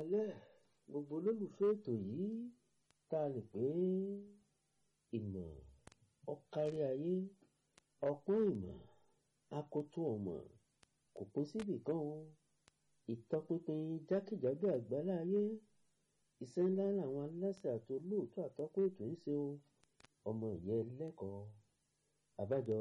kalẹ̀ gbogbo olólùfẹ́ ètò yìí tá a lè pé ìmọ̀ ọ̀kárí ayé ọpọ́n ìmọ̀ akoto ọmọ kò pín síbì kan o ìtọpinpin jákèjádò àgbálá ayé iṣẹ́ ńlá làwọn aláṣẹ àti olóòótọ́ àtọ́kùn ètò ń ṣe o ọmọ ìyá ẹlẹ́kọ̀ọ́ àbájọ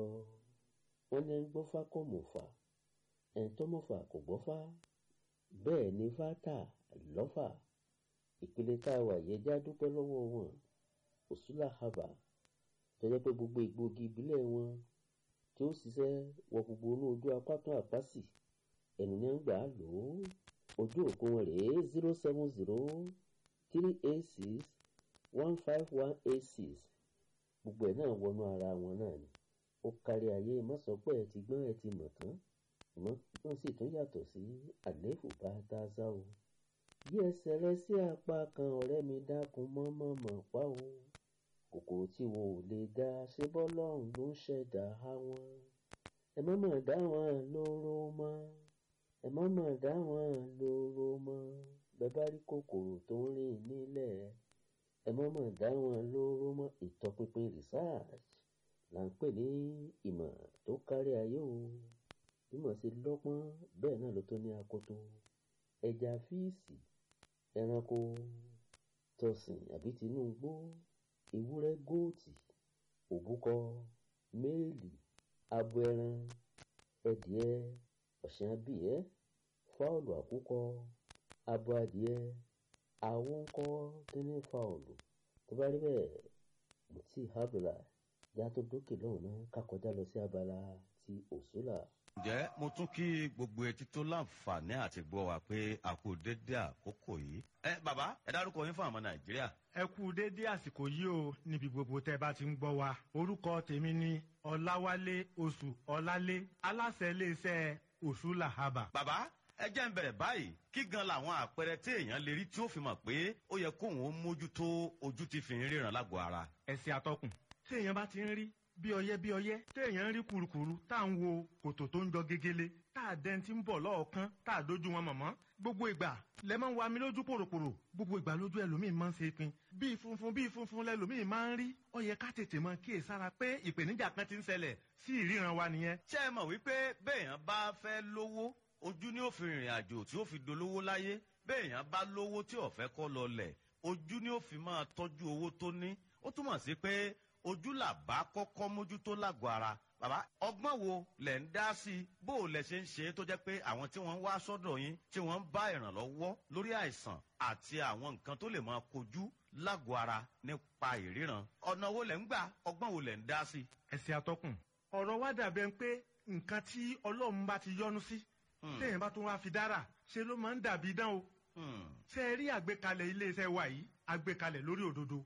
wọn ní ń gbọ́fá kò mọ̀fà ẹni tó mọ̀fà kò gbọ́fá bẹ́ẹ̀ ni fátà lọ́fà ìpele tá a wà yẹ já dúpẹ́ lọ́wọ́ wọn òṣùlà haba tó jẹ́ pé gbogbo ìgbògi ìbílẹ̀ wọn tí ó ṣiṣẹ́ wọ gbogbo inú ojú apátán àpásì ẹnu ní gbà á lò ó ojú òkú wọn rèé zero seven zero three eight six one five one eight six gbogbo ẹ̀ náà wọnú ara wọn náà ni ó kárí ayé má sọ pé ẹ ti gbọ́n ẹ ti mọ̀ tán ṣùgbọ́n wọ́n sì tún yàtọ̀ sí àléébù bá dáṣá o bí ẹsẹ̀ rẹ sí apá kan ọ̀rẹ́ mi dákun mọ́mọ́ mọ̀ pa o kòkòrò tí wo ò lè dá ṣé bọ́lọ́run ló ń ṣẹ̀dá wọn ẹ má mọ̀ dá wọn lóró mọ́ ẹ má mọ̀ dá wọn lóró mọ́ bẹ́ẹ̀ bá rí kòkòrò tó ń rìn nílẹ̀ ẹ má mọ̀ dá wọn lóró mọ́ ìtọpinpin research là ń pè ní ìmọ̀ tó kárí ayé o ìmọ̀ sí lọ́pọ́n bẹ́ẹ̀ náà ló tó ní akoto ẹja fíìsì ẹranko tọ̀sìn àbí tinúgbó ewúrẹ́ góòtì òbúkọ méèlì abo ẹran ẹdìẹ ọ̀sìn abìyẹ́ fáwọlù àkúkọ abo adìẹ àwọn ńkọ́ kíní fáwọlù tó bá rí bẹ́ẹ̀ mo ti hábìlà já tó dókè lọ́hùn náà ká kọjá lọ sí abala ti òṣùlà. ǹjẹ́ mo tún kí gbogbo etí tó láǹfààní àti gbọ́ wa pé a kú dédé àkókò yìí. ẹ bàbá ẹ dárúkọ yín fún àwọn nàìjíríà. ẹ kú dédé àsìkò yìí o níbi gbogbo tẹ bá ti ń gbọ́ wa orúkọ tèmi ni ọláwálé oṣù ọlálé aláṣẹ iléeṣẹ́ òṣùlà haba. bàbá ẹ jẹ́ ń bẹ̀rẹ̀ báyìí kí gan làwọn àpẹẹrẹ tí èèyàn lè rí tí ó fi mọ̀ pé ó yẹ kóun ó mójútó ojú ti fi ń ríran lágọ̀ọ́ ara. ẹ̀sìn àtọkùn tí èèyàn bá ti ń rí bí ọyẹ bí ọyẹ téèyàn ń rí kurukuru tá à ń wo kòtò tó ń jọ gegele tá à dẹ́n tí ń bọ̀ lọ́ọ̀kan tá à dójú wọn mọ̀mọ́ gbogbo ìgbà lẹ máa ń wa mi lójú pòròpòrò gbogbo ìgbà lójú ẹlòmíì máa ń ṣe pin bíi funfun bíi funfun lẹlòmíì máa ń rí ó yẹ ká tètè mọ kíyè sára pé ìpèníjà kan ti ń ṣẹlẹ̀ sí ìríran wa nìyẹn. ṣé ẹ mọ̀ wípé béèyàn bá fẹ́ lówó ojú ni ó fi rìnrìn àjò tí ó fi dolówó láyé béèyàn bá lówó tí ó fẹ́ kọ́ lọ lẹ̀ ojú ni ó fi máa tọ́jú owó tó ní ó túmọ̀ sí pé ojú là bá kọ́kọ́ mójútó lágọ̀ ara bàbá ọgbọ́n wo lẹ̀ ń dá sí i bó o lẹ̀ ṣe ń ṣe é tó jẹ́ pé àwọn tí wọ́n ń wá sọ́dọ̀ yín tí wọ́n ń bá ìrànlọ́wọ́ lórí àìsàn àti àwọn nǹkan tó lè máa kojú lágọ̀ ara nípa ìríran ọ̀nà wo lẹ̀ ń gbà ọgbọ́n wo lẹ̀ ń dá sí i. ẹ̀sìn àtọkùn ọ̀rọ̀ wa dàbẹ̀ pé nǹkan tí ọlọ́run bá ti yọ́nú sí téèyàn bá tún wá fi dára ṣe ló máa ń dàbí dán o ṣe rí àgbékalẹ̀ iléeṣẹ́ wa yìí àgbékalẹ̀ lórí òdodo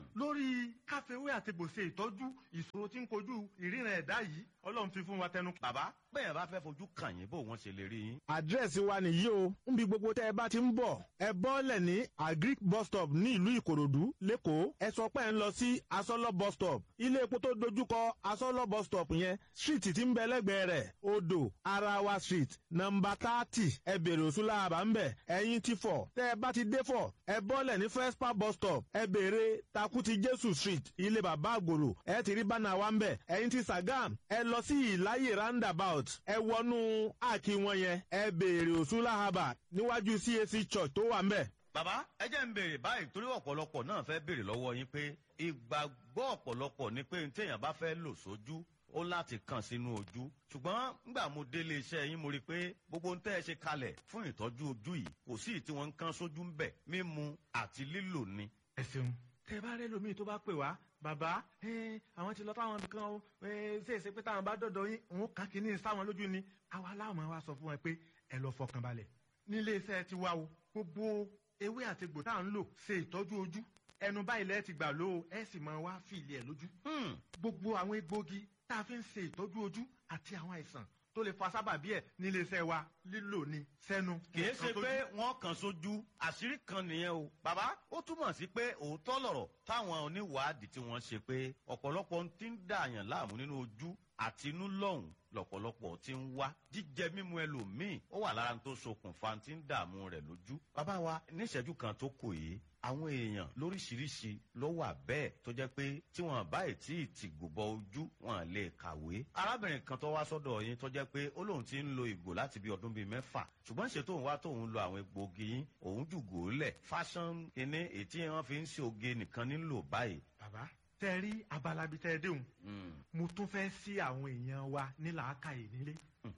lórí káfíwé àti gbòsè ìtọ́jú ìṣòro tí ń kojú ìríran ẹ̀dá yìí ọlọ́run fi fún wa tẹnu. bàbá bẹ́ẹ̀ bá fẹ́ fojú kàn yín bó wọ́n ṣe lè rí yín. àdírẹ́sì wa nìyí o níbi gbogbo tẹ́ ẹ bá ti ń bọ̀ ẹ bọ́lẹ̀ ní agric bus stop ní ìlú ìkòròdú lẹ́kọ̀ọ́ ẹ sọ pé ẹ ń lọ sí asọ́lọ́ bus stop ilé epo tó dojúkọ asọ́lọ́ bus stop yẹn street tí ń bẹ lẹ́gbẹ̀ẹ́ rẹ̀ odò arawa street nọmba thirty ẹ bèrè òṣùlá àbá ń bẹ̀ ẹ̀yìn ti fọ̀ tẹ́ ẹ bá ti dé fọ̀ ẹ bọ́lẹ̀ ní fespa bus stop ẹ bèrè takuti jésù street ilé bàbá àgòrò ẹ ti rí bánà wa ń bẹ̀ ẹ̀yìn ti sagam ẹ lọ sí ìláyè roundabout ẹ wọnú àkí wọn yẹn ẹ béèrè òsúnlá haba níwájú cac church tó wà ń bẹ̀. bàbá ẹ jẹ́ ń béèrè báyìí torí ọ̀pọ̀lọpọ̀ náà fẹ́ béèrè lọ́wọ́ yín pé ìgbàgbọ́ ọ̀pọ̀lọpọ̀ ni pé téèyàn bá fẹ́ lò sójú ó láti kàn sínú ojú ṣùgbọ́n ngbà mo délé iṣẹ́ yín mo rí i pé gbogbo ohun tẹ́ ẹ ṣe kalẹ̀ fún ìtọ́jú ojú yìí kò sí ìtí wọ́n ń kán sójú ń bẹ̀ mímu àti lílò ni. ẹ ṣeun tẹ bá rẹ lómi tó bá pè wá bàbá àwọn ti lọ táwọn nǹkan o ṣe é ṣe pé táwọn bá dọdọ yín òun kàn kí ní sáwọn lójú ni àwa láwọn wa sọ fún wọn pé ẹ lọ fọkàn balẹ̀ nílé iṣẹ́ ti wá o gbogbo ewé àti egbò tá à ń lò ṣe ìtọ́jú ojú ẹnu báyìí lẹ́ẹ̀ ti gbà ló o ẹ sì máa wá fìlì ẹ̀ lójú gbogbo àwọn egbògi tá a fi ń ṣe ìtọ́jú ojú àti àwọn àìsàn tó lè fa sábàbí ẹ̀ nílé iṣẹ́ wa lílò ní sẹ́nu. kìí ṣe pé wọ́n kàn sójú àṣírí kan nìyẹn o. bàbá ó túmọ̀ sí pé òótọ́ lọ̀rọ̀ táwọn oníwàádìí tí wọ́n ṣe pé ọ̀pọ̀lọpọ̀ ń ti ń dààyàn láàmú nínú ojú àtinú lọ́hùn lọ̀pọ̀lọpọ̀ ti ń wá jíjẹ mímu ẹlòmíì ó wà lára tó ṣokùnfà tí ń dààmú rẹ̀ lójú. bàbá wa níṣẹ́jú kan tó kù yìí àwọn èèyàn lóríṣiríṣi ló wà bẹ́ẹ̀ tó jẹ́ pé tí wọ́n bá tí ì tìgò bọ ojú wọn lè kàwé. arábìnrin kan tó wá sọ́dọ̀ yín tó jẹ́ pé ó lóun ti ń lo ìgò láti bí ọdún bíi mẹ́fà ṣùgbọ́n ṣe tóun wá tóun lo àwọn egbòogi yín òun jùgò lẹ̀ fashion kínní èyí tí wọ́n fi ń ṣe oge nìkan nílò báyìí. bàbá tẹ rí abalabi tẹ déhùn mo tún fẹ́ sí àwọn èèyàn wa ní làákàyè nílé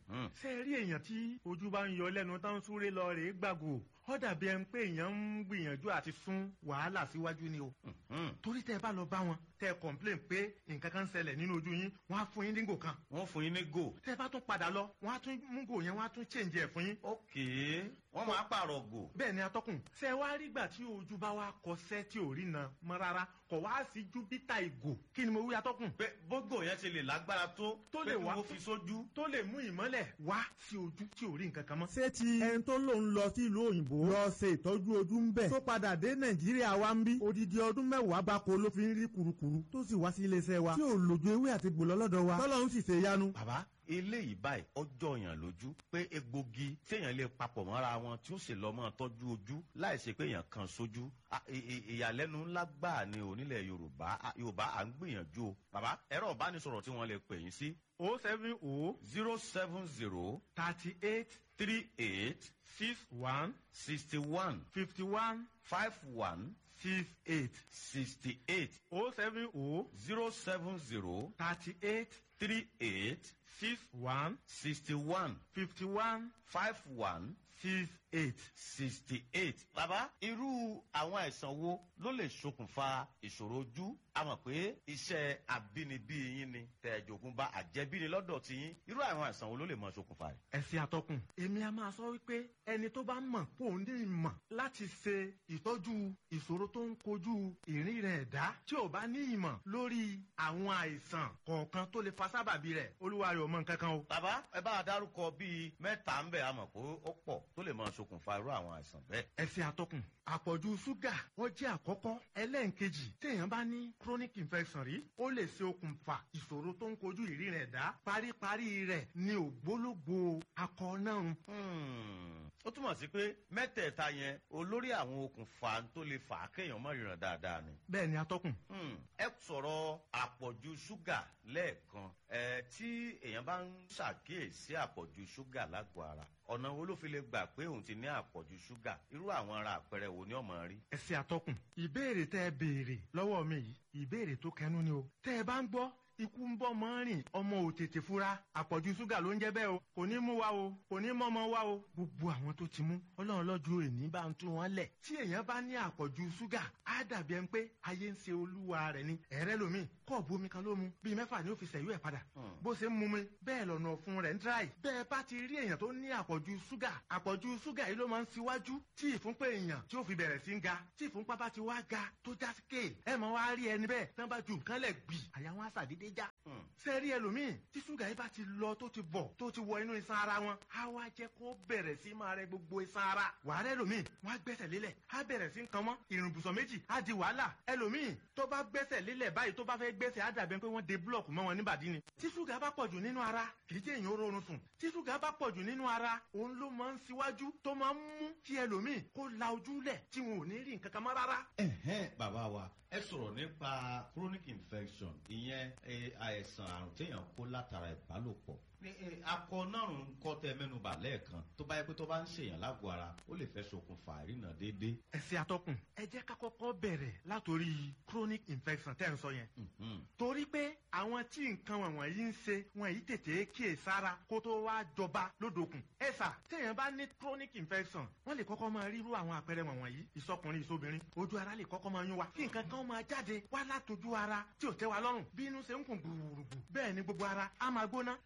ṣé rí èèyàn tí ojú bá ń yọ lẹ́nu tán súré lọ rèé gbàgò ó dàbí ẹni pé èèyàn ń gbìyànjú àti sún wàhálà síwájú ni o torí tẹ bá lọ bá wọn tẹ complain pé nǹkan kan ń ṣẹlẹ̀ nínú ojú yín wọ́n á fún yín ní gò kan wọ́n fún yín ní gò. tẹ bá tún padà lọ wọ́n á tún mú gò yẹn wọ́n á tún change ẹ̀ fún yín. ókè wọ́n máa pààrọ̀ gò. bẹ́ẹ̀ ni atọ́kùn ṣe wá rí gbà tí ojú bá wá kọsẹ́ tí ò rí na mọ́ rárá kọ̀ wá sí júpítà ìgò kí ni mo wí atọ́kùn. pé bógò yẹn ti lè lágbára tó Tó pé lè kí wá- wọ́n fi sójú. tó lè mú ìmọ́lẹ̀ wá sí ojú tí ò rí nǹkan kan mọ́. ṣé ti ẹni tó lòun lọ sí ìlú òyìnbó lọ ṣe ìtọ́jú ojú ń bẹ̀ tó padà dé nàìjíríà wa ń bí odidi ọdún mẹ́wàá gbáko ló fi ń rí kurukuru tó sì wá sí iléeṣẹ́ wa tí ò lòjú ewé àti gbòlọ́ lọ́dọ̀ wa tọ́lọ́run sì ṣe yanu. bàbá eléyìí báyìí ọjọ́ yàn lójú pé egbògi téèyàn lè papọ̀ mọ́ra wọn tí ó sì lọ́ mọ́ tọ́jú ojú láì ṣe pé èèyàn kan sójú Ah, ì- ì- ìyàlẹ́nu ńlá gbáà ni onílẹ̀ yorùbá Ah, yorùbá à ń gbìyànjú o bàbá ẹ̀rọ ìbánisọ̀rọ̀ tí wọ́n lè pè yín sí o seven o zero seven zero thirty eight three eight six one sixty one fifty one five one six eight sixty eight o seven o zero seven zero thirty eight three eight six one sixty one fifty one five one six eight. sixty eight. bàbá irú àwọn àìsàn wo ló lè ṣokùnfà ìṣòro ojú a mọ̀ pé iṣẹ́ àbínibí yín ni tẹ̀jọ̀gùn bá àjẹbíni lọ́dọ̀ tí yín irú àwọn àìsàn wo ló lè mọ ṣokùnfà rẹ̀. ẹ̀sìn àtọkùn. èmi a máa sọ wípé ẹni tó bá mọ̀ kó ní ìmọ̀ láti ṣe ìtọ́jú ìṣòro tó ń kojú ìrìn rẹ̀ dá tí ò bá ní ìmọ̀ lórí àwọn àìsàn kọ̀ọ̀kan tó lè fa sábàbí rẹ̀ olúwa rẹ̀ ò mọ nǹkan kan o. bàbá ẹ bá a dárúkọ bíi mẹ́ta ń bẹ̀ a mọ̀ pé ó pọ̀ tó lè mọ ṣokùnfà irú àwọn àìsàn bẹ́ẹ̀. ẹ̀sìn àtọkùn àpọ̀jù ṣúgà ó jẹ́ àkọ́kọ́ ẹlẹ́ǹkejì téèyàn bá ní chronic infection rí ó lè ṣe okùnfà ìṣòro tó ń kojú ìrìn rẹ̀ dá paríparí rẹ̀ ní ògbólógbò akọ náà Hmm, ó túmọ̀ sí pé mẹ́tẹ̀ẹ̀ta yẹn olórí àwọn okùnfà tó lè fà á kéèyàn mọ̀ ríran dáadáa ni. bẹ́ẹ̀ ni atọ́kùn. Hmm, ẹ sọ̀rọ̀ àpọ̀jù ṣúgà lẹ́ẹ̀kan ẹ tí èèyàn bá ń ṣàkíyèsí àpọ̀jù ṣúgà lágọ̀ọ́ ara ọ̀nà wo ló fi lè gbà pé òun ti ní àpọ̀jù ṣúgà irú àwọn ara àpẹẹrẹ wo ni ọmọ rí. ẹsẹ àtọkùn ìbéèrè tẹ ẹ béèrè lọ́wọ́ mi yìí ìbéèrè tó kẹnu ni o tẹ ẹ bá ń gbọ́ ikú ń bọ́ mọ́ rìn ọmọ ò tètè fura àpọ̀jù ṣúgà ló ń jẹ́ bẹ́ẹ̀ o kò ní mú wa o kò ní mọ́mọ́ wa o gbogbo àwọn tó ti mú ọlọ́run lọ́jọ́ èní bá ń tú wọn lẹ̀ tí èèyàn bá ní àpọ̀jù ṣúgà á dàbí ẹni pé ayé ń ṣe olúwa rẹ̀ ni ẹ̀rẹ́ lomi kọ́ọ̀bù omi kan ló mu bíi mẹ́fà ni ó fi ṣẹ̀yú ẹ̀ padà Hmm. bó ṣe ń mu mi bẹ́ẹ̀ lọ́nà ọ̀fun rẹ̀ ń dráì bẹ́ẹ̀ bá ti rí èèyàn tó ní àpọ̀jù ṣúgà àpọ̀jù ṣúgà yìí ló máa ń ṣíwájú tí ìfúnpá èèyàn tí ó fi bẹ̀rẹ̀ sí ń ga tí ìfúnpá bá ti wá ga tó já síkè ẹ mọ̀ wá rí ẹni bẹ́ẹ̀ tí wọ́n bá ju nǹkan lẹ̀ gbì àyà wọn á ṣàdédé já Hmm. ṣe rí ẹlòmíì tí ṣúgà yìí bá ti lọ tó ti bọ̀ tó ti wọ inú iṣan ara wọn á wá jẹ́ kó bẹ̀rẹ̀ sí máa rẹ gbogbo iṣan ara wàá rẹ ẹlòmíì wọn á gbẹ́sẹ̀ lélẹ̀ á bẹ̀rẹ̀ sí nǹkan mọ́ ìrùnbùsọ̀ méjì á di wàhálà ẹlòmíì tó bá gbẹ́sẹ̀ lélẹ̀ báyìí tó bá fẹ́ gbẹ́sẹ̀ á dàbí pé wọ́n de búlọ̀kù mọ́ wọn níbàdí ni tí ṣúgà bá pọ̀jù nínú ara kì í jẹ́ èèyàn ó rọrùn sùn tí ṣúgà bá pọ̀jù nínú ara òun ló máa ń ṣíwájú tó máa ń mú kí ẹlòmíì kó la ojú lẹ̀ tí wọn ò ní rí nǹkan kan mọ́ rárá ẹ̀hẹ́n bàbá wa ẹ sọ̀rọ̀ nípa chronic infection ìyẹn eh, àìsàn àrùn téèyàn kó látara ìbálòpọ̀ ní eh, akọ náà ń kọ́ tẹ mẹ́nubà lẹ́ẹ̀kan tó bá yẹ pé tó bá ń ṣèyàn lágọ̀ọ́ ara ó lè fẹ́ ṣokùnfà ìrìnà déédéé. ẹ̀sìn atọ́kùn ẹ jẹ́ ká kọ́kọ́ bẹ̀rẹ̀ látòrí chronic infection tẹ́ ń sọ yẹn Mhm. torí pé àwọn tí nǹkan wọ̀nyí ń ṣe wọn yìí tètè kíyè sára kó tó wá jọba lódòkun. ẹ sà téèyàn bá ní chronic infection wọ́n lè kọ́kọ́ máa ríru àwọn àpẹẹrẹ wọ̀nyí ìsọkùnrin ìsobìnrin ojú ara lè kọ́kọ́ máa yún wa kí nǹkan kan máa jáde wá látòjú ara tí ò tẹ́ wa lọ́rùn bí inú ṣe ń kùn gbùrùgbù bẹ́ẹ̀ ni gbogbo ara á máa gbóná ara máa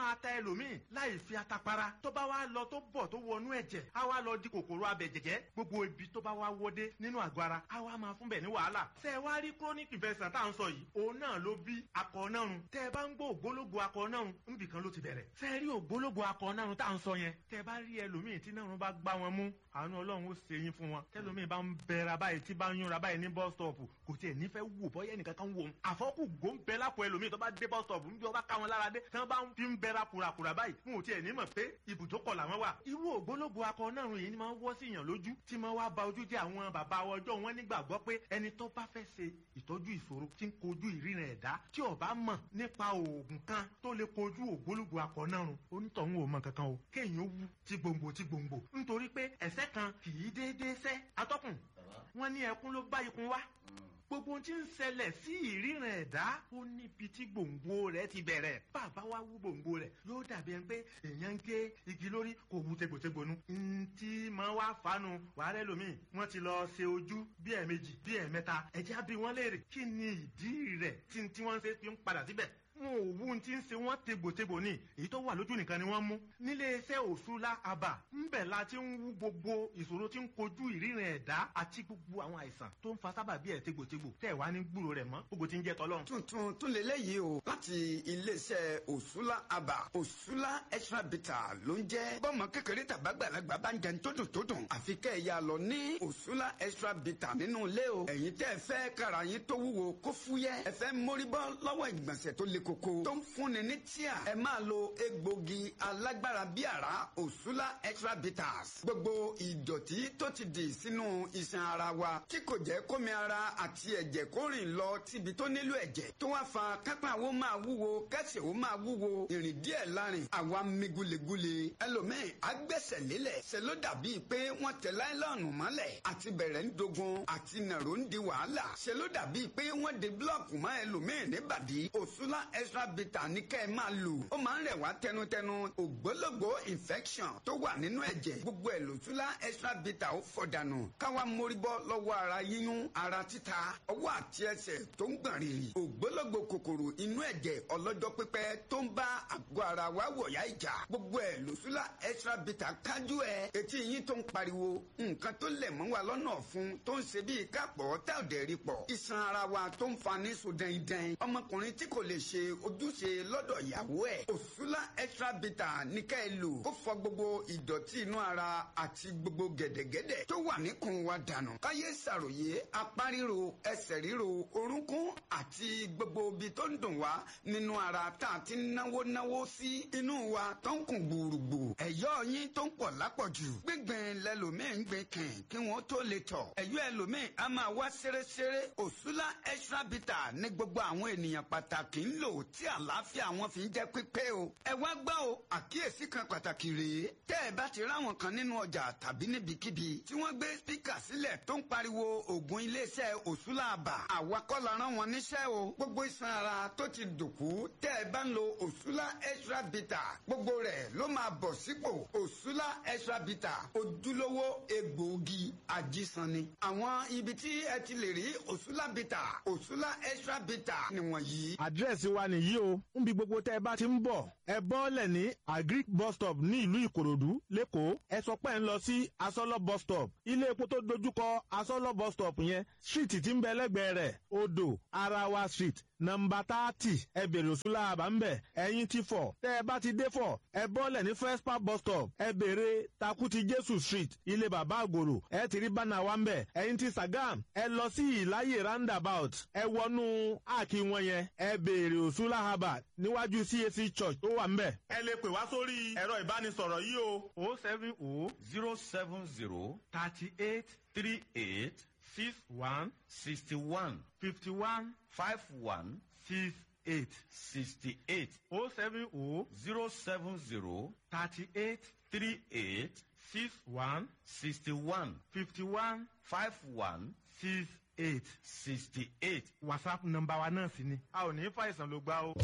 máa ta ẹlòmíì láì fi atapara tó bá wá lọ tó bọ̀ tó wọnú ẹ̀jẹ̀ á wá lọ di kòkòrò abẹ̀jẹ̀jẹ̀ gbogbo ibi tó bá wá wọdé nínú àgọ́ ara á wá máa fún bẹ̀ ní wàhálà ṣé ẹ wá rí chronic infection tá à ń sọ yìí òun náà ló bí akọ nárun tẹ́ ẹ bá ń gbọ́ ògbólógbò akọ nárun níbì kan ló ti bẹ̀rẹ̀ ṣé ẹ rí ògbólógbò akọ nárun tá à ń sọ yẹn tẹ́ ẹ bá rí ẹlòmíì tí nárun bá gbá wọn mú àánú ọlọ́run ó ṣe yín fún wọn tẹ́lòmíì bá ń bẹ̀rẹ̀ báyìí tí bá ń yúnra báyìí ní bus stop kò tiẹ̀ nífẹ̀ẹ́ wò bọ́yẹ́ nìkan kan wò ó àfọ́kù gò ń bẹ lápò ẹlòmíì tó bá dé bus stop níbi ọba ká wọn lára dé tí wọ́n bá ń fi ń bẹ̀rẹ̀ kùràkùrà báyìí fún òtí ẹ̀ ní mọ̀ pé ibùdókọ̀ làwọn wà. irú ògbólógbò akọ náà yìí ni máa ń wọ́ sí yàn lójú tí máa wá ba ojú jẹ́ àwọn bàbá ọjọ́ wọn nígbàgbọ́ pé ẹni tó bá fẹ́ ṣe ìtọ́jú ìṣòro tí ń kojú ìrìnà ẹ̀dá tí ó bá mọ̀ nípa oògùn kan tó lè kojú ògbólógbò akọ náà run onítọ̀hún ò mọ̀ kankan o kéèyàn wú ti gbòǹgbò ti gbòǹgbò nítorí pé ẹ̀sẹ̀ kan kì í déédéé sẹ́ atọ́kùn wọn ní ẹkún ló bá ikun wá gbogbo ohun tí ń ṣẹlẹ̀ sí ìríran ẹ̀dá ó níbi tí gbòǹgbò rẹ̀ ti bẹ̀rẹ̀ bàbá wa wú gbòǹgbò rẹ̀ yóò dàbí ẹni pé èèyàn ń gé igi lórí kò wú tegbòtegbò nu ntí máa wá fanu wàhálẹ́ lómi wọ́n ti lọ ṣe ojú bí ẹ̀ẹ̀mejì bí ẹ̀ẹ̀mẹ́ta ẹ̀jẹ̀ á bí wọ́n léèrè kí ni ìdí rẹ̀ tí tí wọ́n ṣe fi ń padà síbẹ̀ wọn ò wú ti ń ṣe wọn tegbòtegbò ní èyí tó wà lójú nìkan ni wọ́n mú nílé iṣẹ́ òṣùlá àbà ńbẹ̀ la ti ń wú gbogbo ìṣòro tí ń kojú ìríran ẹ̀dá àti gbogbo àwọn àìsàn tó ń fa sábàbí ẹ̀ tegbòtegbò tẹ̀ wá ní gbúrò rẹ̀ mọ́ gbogbo tí ń jẹ́ tọ́lọ́run. tuntun tún lè léyìí o láti iléeṣẹ́ òṣùlá àbà òṣùlá extra bitter ló ń jẹ́ bọ́mọ kékeré tàbágbàlagbà bá ń jẹun tó dùn tó dùn àfi kẹ́ ẹ̀ yà lọ ní òṣùlá extra bitter nínú ilé o ẹ̀yin tẹ́ ẹ fẹ́ kára yín tó wúwo kó fúyẹ́ ẹ fẹ́ mórí bọ́ lọ́wọ́ ìgbọ̀nsẹ̀ tó le koko tó ń fúnni ní tíà ẹ máa lo egbògi alágbára bí àrá òṣùlá extra bitters gbogbo ìdọ̀tí tó ti dì sínú iṣan ara wa tí kò jẹ́ kómi ara àti ẹ̀jẹ̀ kó rìn lọ síbi tó nílò ẹ̀jẹ̀ tó wá fa kápá wo máa wúwo kẹsẹ̀ wo máa wúwo ìrìn díẹ̀ lárin àwa mi gulegule ẹlòmíì agbẹ́sẹ̀ lélẹ̀ ṣe ló dàbí pé wọ́n tẹ láìlọ́ọ̀nù mọ́lẹ̀ àti bẹ̀rẹ̀ ń dogun àti nàró ń di wàhálà ṣe ló dàbí pé wọ́n de búlọ̀kù mọ́ ẹlòmíì níbàdí òṣùlá extra bitter ní kẹ́ ẹ máa lò ó máa ń rẹ̀ wá tẹnutẹnu ògbólógbò infection tó wà nínú ẹ̀jẹ̀ gbogbo ẹ̀ lòṣùlá extra bitter ó fọ̀dànù káwa mórí bọ́ lọ́wọ́ ara yíyún ara títa ọwọ́ àti ẹsẹ̀ tó ń gbọ̀n rìrì ògbólógbò kòkòrò inú ẹ̀jẹ̀ ọlọ́jọ́ pípẹ́ tó ń bá àgọ́ ara wa wọ̀yá ìjà gbogbo ẹ̀ lòṣùlá extra bitter kájú ẹ̀ etí yín tó ń pariwo nǹkan tó lẹ̀ mọ́ wa lọ́nà ọ̀fun tó ń ṣe bíi kápọ̀ tá ò dẹ̀ rí pọ̀ iṣan ara wa tó ń fa ní so dẹ́ndẹ́n ọmọkùnrin tí kò lè ṣe ojúṣe lọ́dọ̀ ìyàwó ẹ̀ òṣùlá extra bitter ní ká ẹ lò ó fọ gbogbo ìdọ̀tí inú ara àti gbogbo gẹ̀dẹ̀gẹ̀dẹ̀ tó wà níkùn wa dànù káyé ṣàròyé apá ríro ẹsẹ̀ ríro orúnkún àti gbogbo ibi tó ń dùn wá nínú ara tá a ti náwó náwó sí inú wa tó ń kùn gbùrùgbù ẹ̀yọ́ yín tó ń pọ̀ lápọ̀jù gbígbìn lẹ́lòmíì ń gbìn kìn kí wọ́n tó lè tọ̀ ẹ̀yọ́ ẹlòmíì á máa wá ṣeréṣeré òṣùlá extra bitter ní gbogbo àwọn ènìyàn pàtàkì ń lò tí àlàáfíà wọn fi ń jẹ́ pípé o ẹ wá gbọ́ o àkíyèsí kan pàtàkì rèé tẹ́ ẹ bá ti ráwọn kan nínú ọjà tàbí níbikíbi tí wọ́n gbé spíkà sílẹ̀ tó ń pariwo ògùn iléeṣẹ́ òṣùlá àbà àwa kọ́ la rán wọn níṣẹ́ o gbogbo iṣan ara tó ti dòkú tẹ́ ẹ bá ń lo òṣùlá extra bitter gbogbo rẹ̀ ló máa bọ̀ sípò òṣùlá extra bitter ojúlówó egbòogi ajísanni àwọn ibi tí ẹ ti lè rí òṣùlá bitter òṣùlá extra bitter nìwọ̀nyí. àdírẹ́sì wa nìyí o níbi gbogbo tẹ́ ẹ bá ti ń bọ̀ ẹ bọ́ọ̀lẹ̀ ní agric bus stop ní ìlú ìkòròdú lẹ́kọ̀ọ́ ẹ sọ pé ń lọ sí asọ́lọ́ bus stop ilé epo tó dojúkọ asọ́lọ́ bus stop yẹn street tí ń bẹ lẹ́gbẹ̀ẹ́ rẹ̀ odò arawa street nọmba tààtì ẹ bèrè òṣùlá àbá ń bẹ̀ ẹ̀yìn ti fọ̀ tẹ́ ẹ bá ti dé fọ̀ ẹ bọ́ọ̀lẹ̀ ní first park bus stop ẹ bèrè takuti jésù street ilé bàbá àgòrò ẹ ti rí bánà wa ń bẹ̀ ẹ̀yìn ti sagam ẹ lọ sí ìláyè roundabout ẹ wọnú àkì wọn yẹn ẹ bèrè òṣùlá àbá níwájú cac church tó wà ń bẹ̀. ẹ lè pè wá sórí ẹ̀rọ ìbánisọ̀rọ̀ yìí o. o seven o zero seven zero thirty eight three eight six one sixty one fifty one five one six eight sixty eight o seven o zero seven zero thirty eight three eight six one sixty one fifty one five one six eight sixty eight. whatsapp nọ́mbà wa náà sì ni a ò ní fàìsàn ló gbá o.